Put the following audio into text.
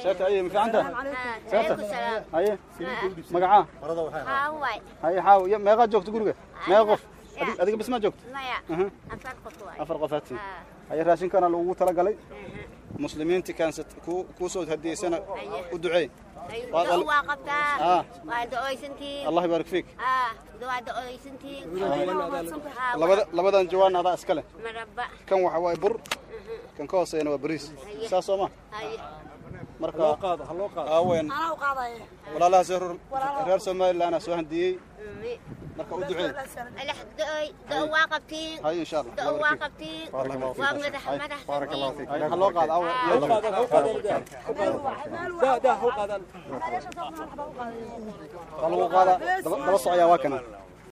seeta aye ma fiicanta seeta عليكم السلام haye magacaa هاواي haye xaaw iyo meeqaa joogta guriga meeqa qof Adi- adiga bis maa joogta مايا Aha. أفر قطوة afar qofaadtiin haye raashinkana lagugu talagalay muslimiintii kaansat ku- kuu soo hadiyeysana u duceey Waa- دوا واقبتا آه. وعند أويسنتي allah yibaarik fiik آه دوا عند أويسنتي labada labadan jawaan adaa iska leh مربع kan waxa waaye bur kan ka hooseeyana waa bariis saas soo ma هاي marka aawen walaalahaas reer reer somaliland aa soo handiyey marka u duceey ألح دوا دوا واقبتين haye insha allah دوا واقبتين ومدح مدح بارك الله فيك ha loo qaado awe waa lagu qaadaa daba daba socoyaa waa kana